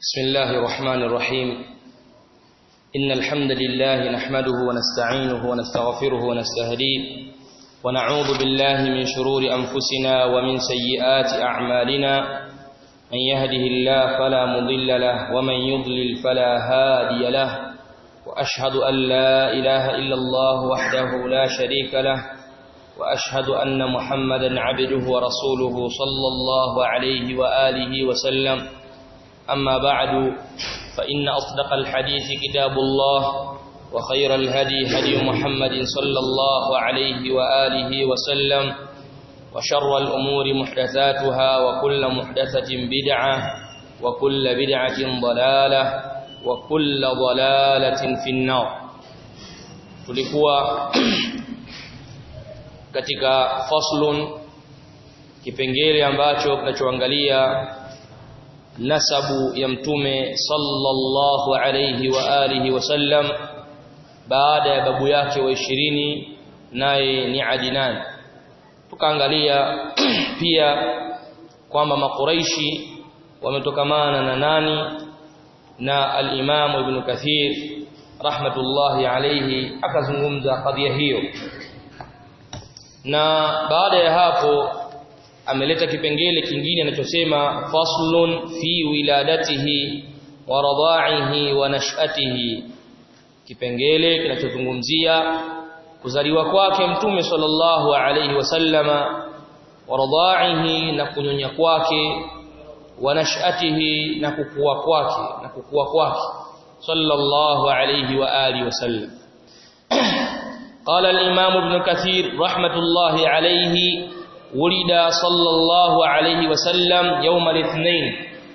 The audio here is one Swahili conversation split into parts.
بسم الله الرحمن الرحيم إن الحمد لله نحمده ونستعينه ونستغفره ونستهديه ونعوذ بالله من شرور أنفسنا ومن سيئات أعمالنا من يهده الله فلا مضل له ومن يضلل فلا هادي له وأشهد أن لا إله إلا الله وحده لا شريك له وأشهد أن محمدا عبده ورسوله صلى الله عليه وآله وسلم أما بعد فإن أصدق الحديث كتاب الله وخير الهدي هدي محمد صلى الله عليه وآله وسلم وشر الأمور محدثاتها وكل محدثة بدعة وكل بدعة ضلالة وكل ضلالة في النار tulikuwa katika faslun kipengele ambacho kinachoangalia nasabu ya mtume sallallahu alayhi wa alihi wasallam baada ya babu yake wa ishirini naye ni Adnan tukaangalia pia kwamba makuraishi wametokamana na nani na al-Imam Ibn Kathir rahmatullahi alayhi akazungumza kadhia hiyo na baada ya hapo ameleta kipengele kingine anachosema faslun fi wiladatihi wa radha'ihi wa nash'atihi kipengele kinachozungumzia kuzaliwa kwake mtume sallallahu alayhi wasallama wa radha'ihi na kunyonya kwake wa nash'atihi na kukua kwake na kukua kwake sallallahu alayhi wa alihi wasallam قال الإمام ابن كثير رحمة الله عليه ولد صلى الله عليه وسلم يوم الاثنين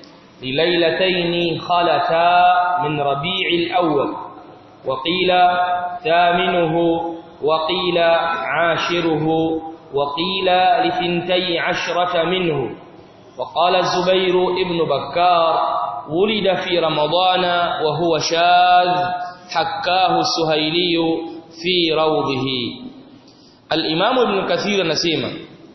لليلتين خلتا من ربيع الأول وقيل ثامنه وقيل عاشره وقيل لثنتي عشرة منه وقال الزبير ابن بكار ولد في رمضان وهو شاذ حكاه السهيلي في روضه الإمام ابن كثير نسيما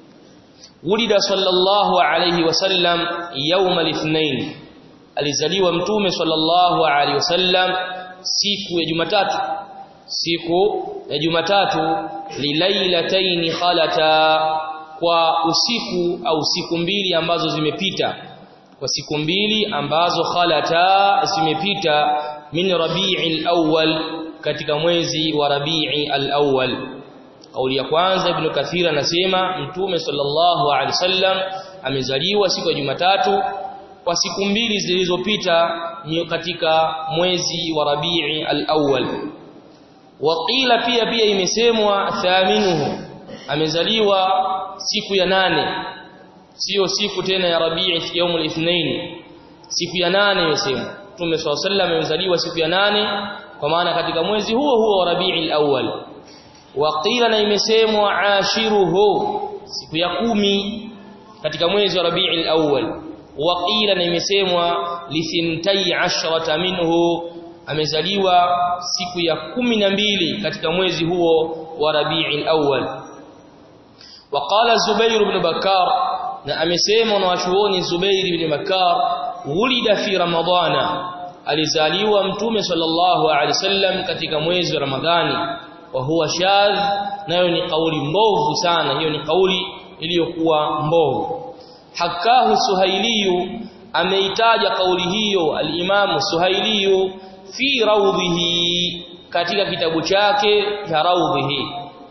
ولد صلى الله عليه وسلم يوم الاثنين alizaliwa mtume sallallahu alaihi wasallam siku ya Jumatatu siku ya Jumatatu lilailataini khalata kwa usiku au siku mbili ambazo zimepita kwa siku mbili ambazo khalata zimepita min rabi'il awwal katika mwezi wa rabi'i al-awwal Kauli ya kwanza Ibn Kathir anasema Mtume sallallahu alaihi wasallam amezaliwa siku ya Jumatatu kwa siku mbili zilizopita katika mwezi wa Rabi'i al-awwal. Waqila pia pia imesemwa thaminuhu amezaliwa siku ya nane sio siku tena ya Rabi'i yaum al-ithnain siku ya nane imesemwa Mtume sallallahu alaihi wasallam amezaliwa siku ya nane kwa maana katika mwezi huo huo wa Rabi'i al-awwal waqila na imesemwa ashiruhu siku ya kumi katika mwezi wa Rabiul Awwal waqila na imesemwa lithintai ashrata minhu amezaliwa siku ya kumi na mbili katika mwezi huo wa Rabiul Awwal waqala Zubair ibn Bakar na amesema na wachuoni Zubair ibn Bakar wulida fi Ramadhana alizaliwa mtume sallallahu alaihi wasallam katika mwezi wa Ramadhani wa huwa shadh nayo ni kauli mbovu sana hiyo ni kauli iliyokuwa mbovu hakahu suhailiyu ameitaja kauli hiyo al-Imam Suhailiyu fi rawdihi katika kitabu chake cha rawdihi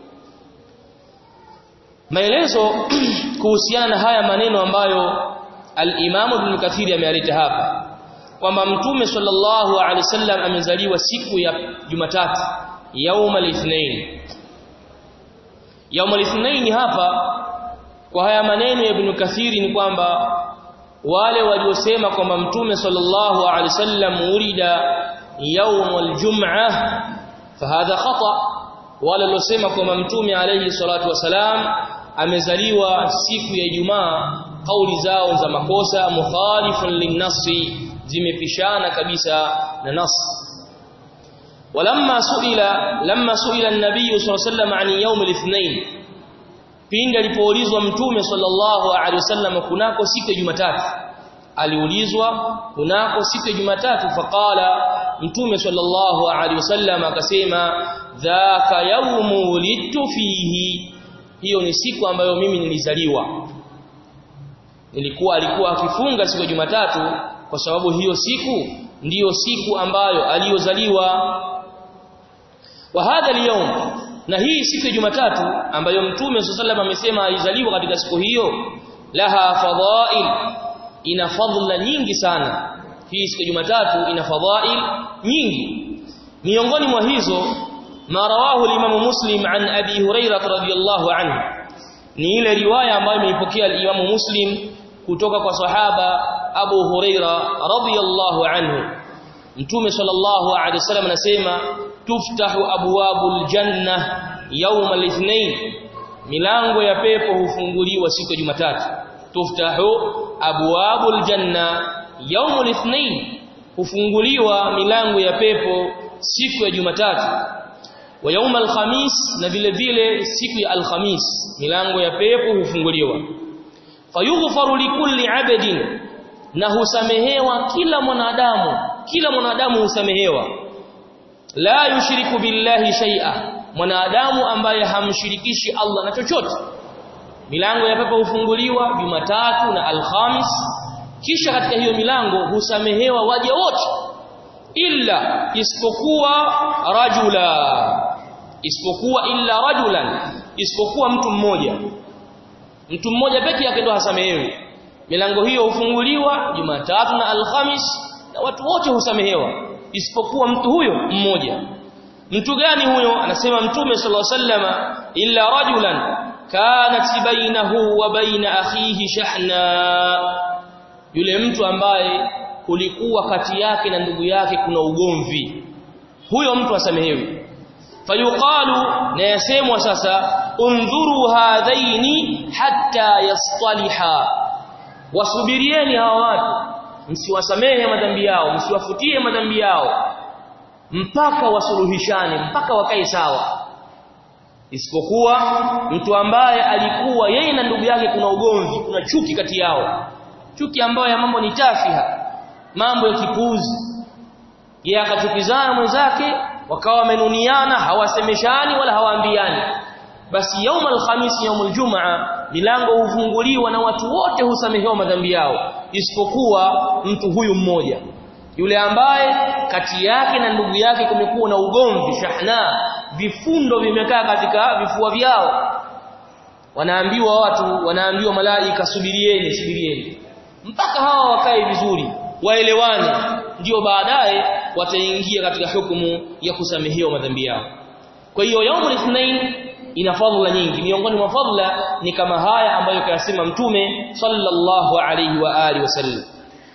maelezo kuhusiana na haya maneno ambayo al-Imam Ibn Kathir ameyaleta hapa kwamba mtume sallallahu alaihi wasallam amezaliwa siku ya Jumatatu yaum al-ithnain yaum al-ithnain hapa kwa haya maneno ya Ibn Kathiri ni kwamba wale waliosema kwamba mtume sallallahu alaihi wasallam urida yaum al-jum'ah fahadha khata wale waliosema kwamba mtume alayhi salatu wasalam amezaliwa siku ya Ijumaa kauli zao za makosa mukhalifun linnasi zimepishana kabisa na nas ولما سئل لما سئل النبي صلى الله عليه وسلم عن يوم الاثنين pindi alipoulizwa mtume sallallahu alaihi wasallam kunako siku ya Jumatatu aliulizwa kunako siku ya Jumatatu faqala mtume sallallahu alaihi wasallam akasema dhaka yawmu wulidtu fihi hiyo ni siku ambayo mimi nilizaliwa nilikuwa alikuwa akifunga siku ya Jumatatu kwa sababu hiyo siku ndiyo siku ambayo aliyozaliwa wa hadha al na hii siku ya Jumatatu ambayo mtume sallallahu amesema alizaliwa katika siku hiyo laha fadhail ina fadhila nyingi sana hii siku ya Jumatatu ina fadhail nyingi miongoni mwa hizo ma rawahu al-Imam Muslim an Abi Hurairah radhiyallahu anhu ni ile riwaya ambayo imeipokea al-Imam Muslim kutoka kwa sahaba Abu Huraira radhiyallahu anhu Mtume sallallahu alaihi wasallam anasema tuftahu abwabul janna yawm al-ithnain milango ya pepo hufunguliwa siku ya Jumatatu tuftahu abwabul janna yawm al-ithnain hufunguliwa milango ya pepo siku ya Jumatatu wa yawm al-khamis na vile vile siku ya al-khamis milango ya pepo hufunguliwa fayughfaru likulli abdin na husamehewa kila mwanadamu kila mwanadamu husamehewa la yushriku billahi shay'a mwanadamu ambaye hamshirikishi Allah na chochote milango ya pepo hufunguliwa Jumatatu na Alhamis kisha katika hiyo milango husamehewa waja wote illa isipokuwa rajula isipokuwa illa rajulan isipokuwa mtu mmoja mtu mmoja peke yake ndo hasamehewi milango hiyo hufunguliwa Jumatatu na Alhamis na watu wote husamehewa isipokuwa mtu huyo mmoja mtu gani huyo anasema mtume sallallahu alaihi wasallama illa rajulan kanat bainahu wa baina akhihi shahna yule mtu ambaye kulikuwa kati yake na ndugu yake kuna ugomvi huyo mtu asamehewi fayuqalu na yasemwa sasa undhuru hadhaini hatta yastaliha wasubirieni hawa watu msiwasamehe madhambi yao msiwafutie madhambi yao mpaka wasuluhishane mpaka wakae sawa isipokuwa mtu ambaye alikuwa yeye na ndugu yake kuna ugomvi kuna chuki kati yao chuki ambayo ya mambo ni tafiha mambo ya kipuuzi yeye akachukizana mwenzake wakawa wamenuniana hawasemeshani wala hawaambiani basi yaum alhamis yaum aljumaa milango hufunguliwa na watu wote husamehewa madhambi yao isipokuwa mtu huyu mmoja yule ambaye kati yake na ndugu yake kumekuwa na ugomvi shahna vifundo vimekaa katika vifua vyao wanaambiwa watu wanaambiwa malaika subirieni subirieni mpaka hawa wakae vizuri waelewane ndio baadaye wataingia katika hukumu ya kusamehewa madhambi yao kwa hiyo yaumul ithnain ina fadhila nyingi miongoni mwa fadhila ni kama haya ambayo kayasema mtume sallallahu alayhi wa alihi wasallam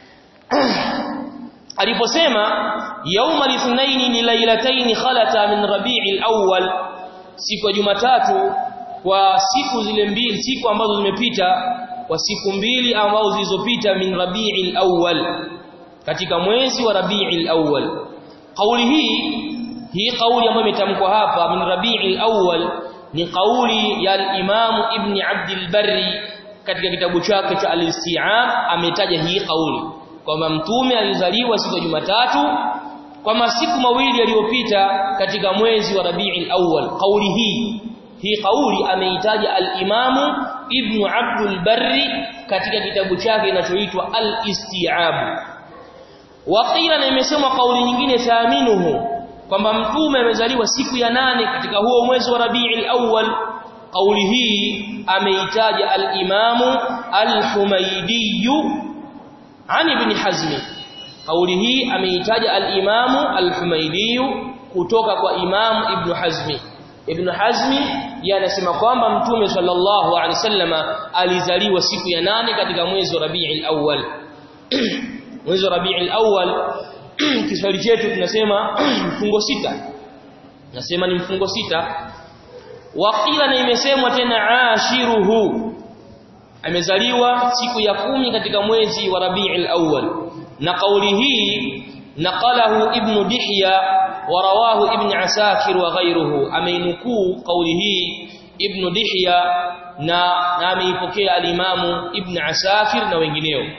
aliposema yauma lithnaini ni lailataini khalata min rabi'il awwal siku ya jumatatu kwa siku zile mbili siku ambazo zimepita kwa siku mbili ambazo zilizopita min rabi'il awwal katika mwezi wa rabi'il awwal kauli hii hii kauli ambayo imetamkwa hapa min rabi'il awwal ni kauli ya al-Imam Ibn Abd al-Barri katika kitabu chake cha al-Isti'ab ametaja hii kauli kwamba mtume alizaliwa siku ya Jumatatu kwa masiku mawili yaliyopita katika mwezi wa Rabiul Awwal kauli hii hii kauli ameitaja al-Imam Ibn Abd al-Barri katika kitabu chake kinachoitwa al-Isti'ab waqila na imesema kauli nyingine taaminuhu kwamba mtume amezaliwa siku ya nane katika huo mwezi wa Rabiul Awwal kauli hii ameitaja al-Imamu al-Humaydi an Ibn Hazm kauli hii ameitaja al-Imamu al-Humaydi kutoka kwa Imamu Ibn Hazmi Ibn Hazmi yanasema kwamba mtume sallallahu alaihi wasallama alizaliwa siku ya nane katika mwezi wa Rabiul Awwal mwezi wa Rabiul Awwal Kiswahili chetu tunasema mfungo sita nasema ni mfungo sita waqila na imesemwa tena ashiruhu amezaliwa siku ya kumi katika mwezi wa Rabiul Awwal na kauli hii naqalahu ibn Dihya wa rawahu ibn Asakir wa ghayruhu ameinukuu kauli hii ibn Dihya na na ameipokea alimamu ibn Asakir na wengineo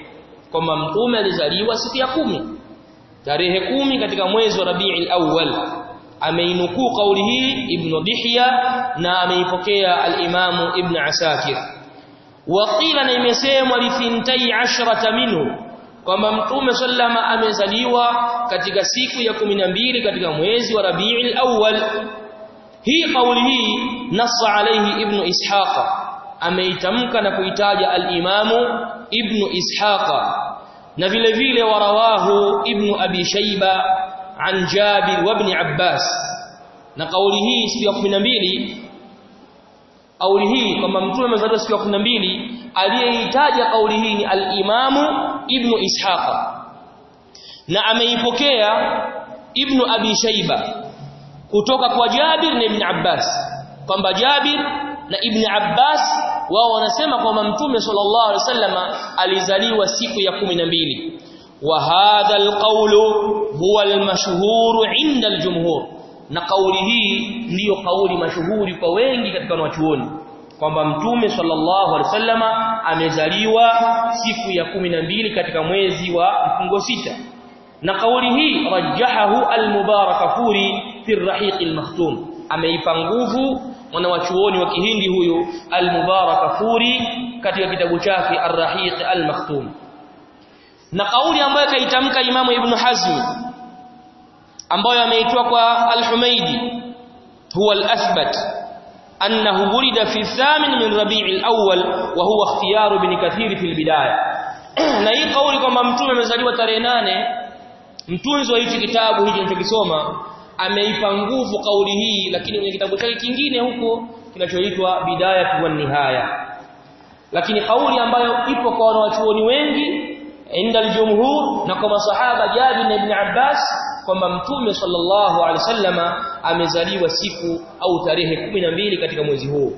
kwamba mtume alizaliwa siku ya kumi tarehe kumi katika mwezi wa Rabiul Awwal ameinukuu kauli hii Ibn Dihya na ameipokea al-Imam Ibn Asakir waqila na imesemwa lithintai ashrata minhu kwamba mtume sallama amezaliwa katika siku ya 12 katika mwezi wa Rabiul Awwal hii kauli hii nassa alayhi Ibn Ishaqa ameitamka na kuitaja al-Imamu Ibn Ishaqa na vile vile warawahu Ibn Abi Shayba an Jabir wa Ibn Abbas na kauli hii siku ya 12 kauli hii kwamba mtume amezaliwa siku ya 12 aliyeitaja kauli hii ni al-Imamu Ibn Ishaqa na ameipokea Ibn Abi Shayba kutoka kwa Jabir na Ibn Abbas kwamba Jabir na Ibn Abbas wao wanasema kwamba Mtume sallallahu alaihi wasallama alizaliwa siku ya 12 wa hadha alqawlu huwa almashhur inda aljumhur na kauli hii ndiyo kauli mashuhuri kwa wengi katika wanachuoni kwamba Mtume sallallahu alaihi wasallama amezaliwa siku ya 12 katika mwezi wa mfungo sita na kauli hii rajahahu almubarakafuri fi rahiq almakhtum ameipa nguvu mwanawachuoni wa kihindi huyu al-Mubarakafuri katika kitabu chake Ar-Rahiq al-Maktum na kauli ambayo kaitamka Imamu Ibn Hazm ambayo ameitoa kwa Al-Humaidi huwa al-athbat annahu wulida fi thamin min Rabi' al-awwal wa huwa ikhtiyar ibn Kathir fi al-bidaya na hii kauli kwamba mtume amezaliwa tarehe nane mtunzi wa hichi kitabu hiki tunachokisoma ameipa nguvu kauli hii lakini kwenye kitabu chake kingine huko kinachoitwa bidaya wa nihaya lakini kauli ambayo ipo kwa wanawachuoni wengi inda aljumhur na kwa masahaba Jabir na Ibn Abbas kwamba mtume sallallahu alaihi wasallama amezaliwa siku au tarehe 12 katika mwezi huu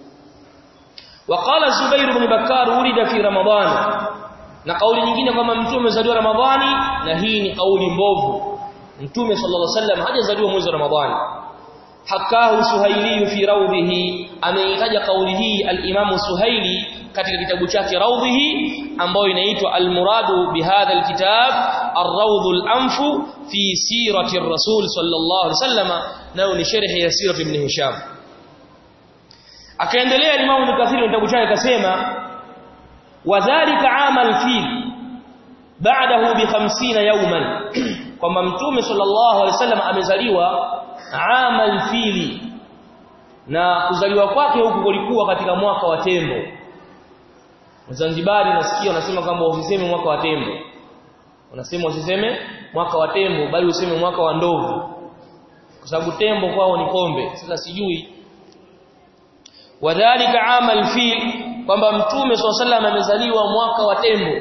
وقال الزبير بن بكار ولد في رمضان na kauli nyingine kwamba mtume amezaliwa Ramadhani na hii ni kauli mbovu mtume sallallahu alaihi wasallam hajazaliwa mwezi wa Ramadhani hakahu suhaili fi rawdihi ameitaja kauli hii al-Imam Suhaili katika kitabu chake rawdihi ambayo inaitwa al-muradu bihadha al-kitab ar-rawd al-anfu fi sirati ar-rasul sallallahu alaihi wasallam nayo ni sharhi ya sirati ibn Hisham akaendelea Imam Ibn Kathir kitabu chake akasema wadhālika 'ama al-fil ba'dahu bi 50 yawman kwamba mtume sallallahu alaihi wasallam amezaliwa amal fili na kuzaliwa kwake huku kulikuwa katika mwaka wa tembo Zanzibari nasikia wanasema kwamba usiseme mwaka wa tembo wanasema usiseme mwaka wa tembo bali useme mwaka wa ndovu kwa sababu tembo kwao ni pombe sasa sijui wadhālika amal fil kwamba mtume sallallahu alaihi wasallam amezaliwa mwaka wa tembo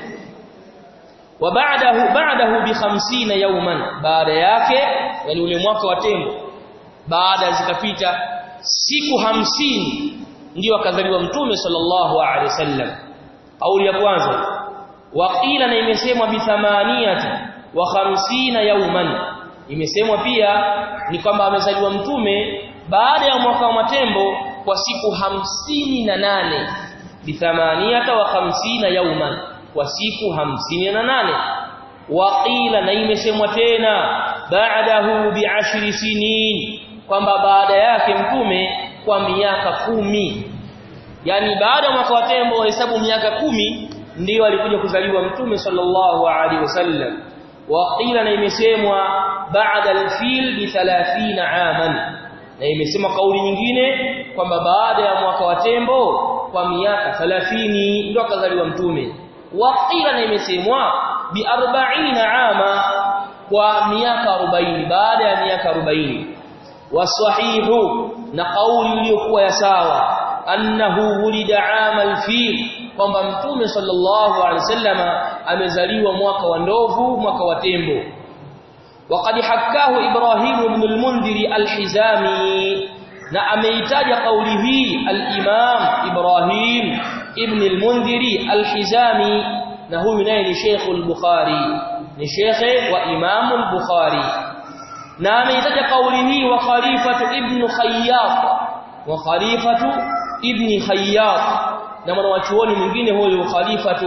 وبعده بعده ب 50 يوما baada yake yani ule mwaka wa tembo baada zikapita siku hamsini ndio akazaliwa mtume sallallahu alaihi wasallam kauli ya kwanza waqila na imesemwa bi thamaniyati wa khamsina yawman imesemwa pia ni kwamba amezaliwa mtume baada ya mwaka wa matembo kwa siku hamsini na nane bi thamaniyata wa khamsina yawman kwa siku hamsini na nane waqila na imesemwa tena baadahu bi'ashri sinin kwamba baada yake mtume kwa miaka kumi yani baada ya mwaka wa tembo wahesabu miaka kumi ndiyo alikuja kuzaliwa mtume sallallahu alaihi wasallam waqila na imesemwa baada al-fil bi 30 aman na imesemwa kauli nyingine kwamba baada ya mwaka wa tembo kwa miaka 30 ndio akazaliwa mtume waqila na imesemwa bi 40 ama kwa miaka 40 baada ya miaka 40 wasahihu na kauli iliyokuwa ya sawa annahu wulida amal fil kwamba mtume sallallahu alaihi wasallama amezaliwa mwaka wa ndovu mwaka wa tembo وقد حكاه ابراهيم بن المنذر الحزامي na ameitaja kauli hii al-Imam Ibrahim ibn al-Mundhiri al-Hizami na huyu naye ni Sheikh al-Bukhari ni Sheikh wa Imam al-Bukhari na ameitaja kauli hii wa Khalifatu ibn Khayyat wa Khalifatu ibn Khayyat na mwanachuoni mwingine huyo Khalifatu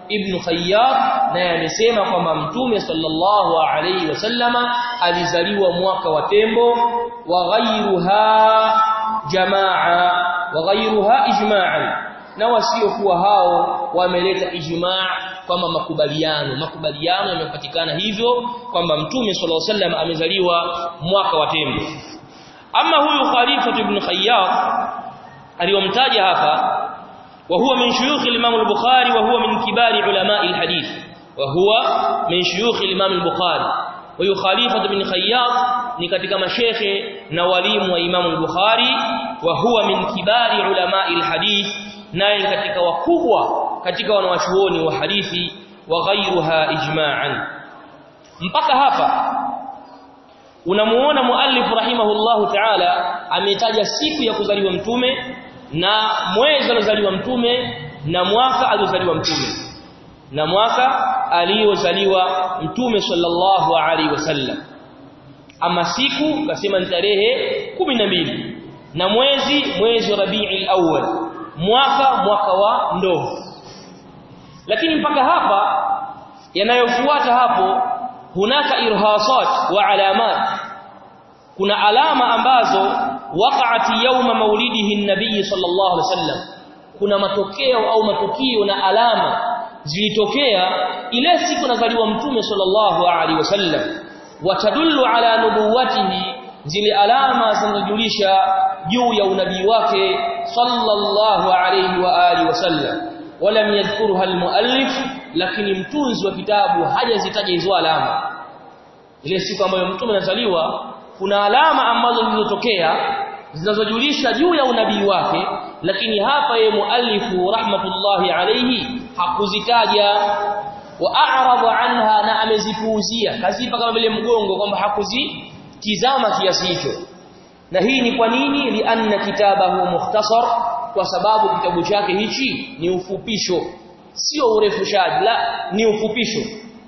ibn Khayyat naye amesema kwamba mtume sallallahu alayhi wasallama alizaliwa mwaka wa tembo wa ghayruha jamaa wa ghayruha ijma'an na wasiokuwa hao wameleta ijma' kwamba makubaliano makubaliano yamepatikana hivyo kwamba mtume sallallahu alayhi wasallam amezaliwa mwaka wa tembo ama huyu Khalifa ibn Khayyat aliyomtaja hapa وهو من شيوخ الإمام البخاري وهو من كبار علماء الحديث وهو من شيوخ الإمام البخاري وهو خليفة بن خياط ni katika mashekhe na walimu wa Imam al-Bukhari wa huwa min kibari ulama al-hadith naye katika wakubwa katika wanawachuoni wa hadithi wa ghayruha ijma'an mpaka hapa unamuona muallif rahimahullahu ta'ala ametaja siku ya kuzaliwa mtume na mwezi aliozaliwa mtume na mwaka aliozaliwa mtume na mwaka aliozaliwa mtume sallallahu alaihi wasallam ama siku kasema ni tarehe 12 na mwezi mwezi wa Rabiul Awwal mwaka mwaka wa ndoo lakini mpaka hapa yanayofuata hapo hunaka irhasat wa alamat kuna alama ambazo waqa'ati yawma maulidihi an-nabiy sallallahu alaihi wasallam kuna matokeo au matukio na alama zilitokea ile siku nazaliwa mtume sallallahu alaihi wasallam watadullu ala nubuwatihi zile alama zinazojulisha juu ya unabii wake sallallahu alaihi wa alihi wasallam walam yadhkurha almuallif lakini mtunzi wa kitabu hajazitaja hizo alama ile siku ambayo mtume anazaliwa kuna alama ambazo zilizotokea zinazojulisha juu ya unabii wake lakini hapa ye muallifu rahmatullahi alayhi hakuzitaja wa a'rada anha na amezipuuzia kazipa kama vile mgongo kwamba hakuzitizama kiasi hicho na hii ni kwa nini lianna kitabahu mukhtasar kwa sababu kitabu chake hichi ni ufupisho sio urefushaji la ni ufupisho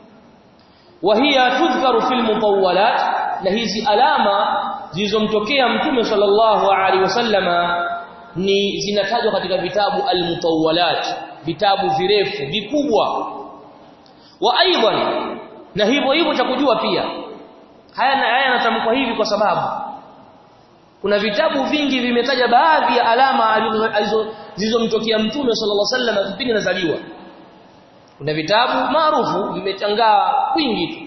wa hiya tudhkaru fil mutawwalat na hizi alama zilizomtokea mtume sallallahu alaihi wasallama ni zinatajwa katika vitabu al-mutawwalat vitabu virefu vikubwa wa aidan na hivyo hivyo cha kujua pia haya na haya natamkwa hivi kwa sababu kuna vitabu vingi vimetaja baadhi ya alama zilizomtokea mtume sallallahu alaihi wasallam kipindi anazaliwa kuna vitabu maarufu vimetangaa kwingi tu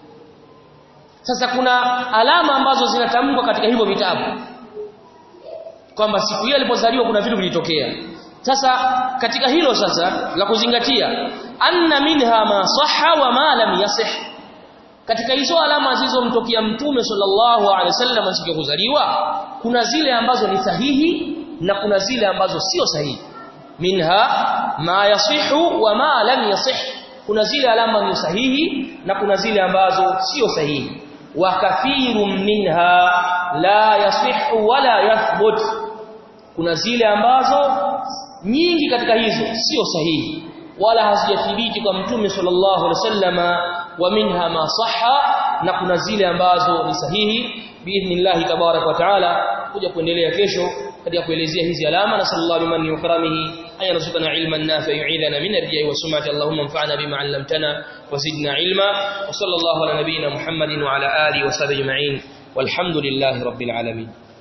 sasa kuna alama ambazo zinatamkwa katika hivyo vitabu kwamba siku hiyo alipozaliwa kuna vitu vilitokea sasa katika hilo sasa la kuzingatia anna minha ma sahha wa ma lam yasih katika hizo alama zilizomtokea mtume sallallahu alaihi wasallam siku ya kuzaliwa kuna zile ambazo ni sahihi na kuna zile ambazo sio sahihi minha ma yasihu wa ma lam yasih kuna zile alama ni sahihi na kuna zile ambazo sio sahihi wa kathirun minha la yasihu wala yathbut kuna zile ambazo nyingi katika hizo sio sahihi wala hazijathibiti kwa mtume sallallahu alaihi wasallama wa minha ma sahha na kuna zile ambazo ni sahihi biidhnillah tabarak wa taala kuja kuendelea kesho katika kuelezea hizi alama na sallallahu alaihi wa karamihi أن يرزقنا علما نافعا يعيذنا من الرياء والسمعة اللهم انفعنا بما علمتنا وزدنا علما وصلى الله على نبينا محمد وعلى آله وصحبه أجمعين والحمد لله رب العالمين